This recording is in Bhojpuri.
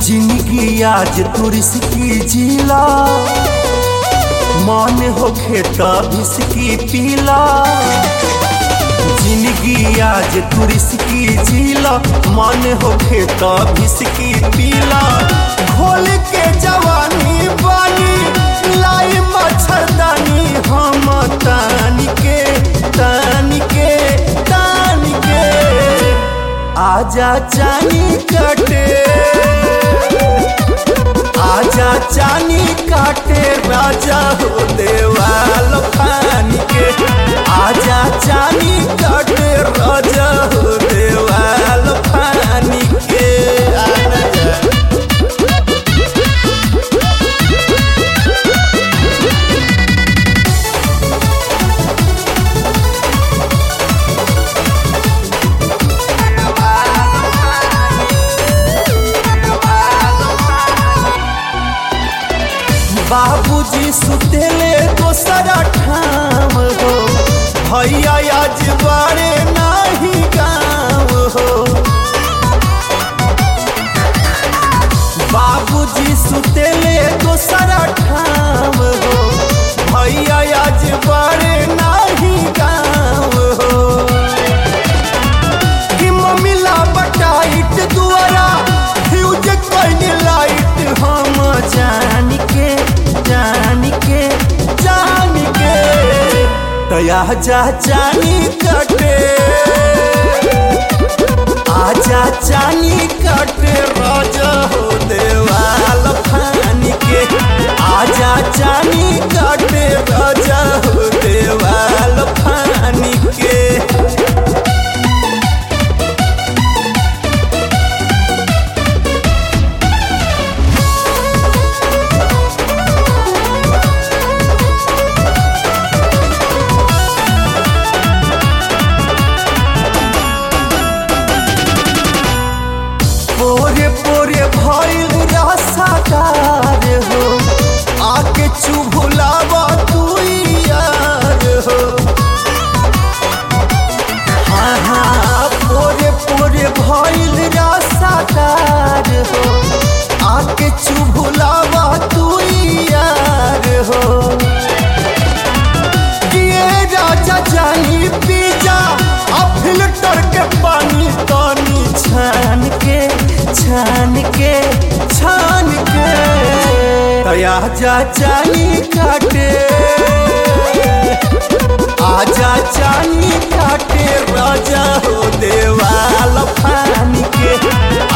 जिंदगी आज तुरस्की जिला मन होखे तभिसकी पीला जिंदगी आज तुरस्की जिला मन होखे तभिसकी पीला घोल के जवानी बानी लाई मच्छरदानी हम तान के तान के तान के आजा चानी कटे आजा चानी काटे राजा हो देवाल फान के आजा चानी काटे राजा हो देवाल फान के आना जा। बाबूजी सुतेले दोसरा ठाम हो भैया आज बारे नाही गाँव हो बाबूजी सुतेले दोसरा ठाम हो भैया आज बारे नाही गाँव हो कि मम्मीला बटाइट दुआरा फ्यूज कइने लाइट हम जान के जान के जान के तया जा जानी कटे आजा चानी कटे राजा हो देवाल फान के आजा चानी कटे राजा हो देवाल फान के पोरे पोरे भइल रसादार हो आके चुभुलावा तू यार हो हाँ हाँ पोरे पोरे भइल रसादार हो आके चुभुलावा तू यार हो किए राजा जानी पीजा आ फिल्टर के पानी तानी छान के छान के छान के तया जा जानी काटे आजा जानी काटे राजा हो देवाल फान के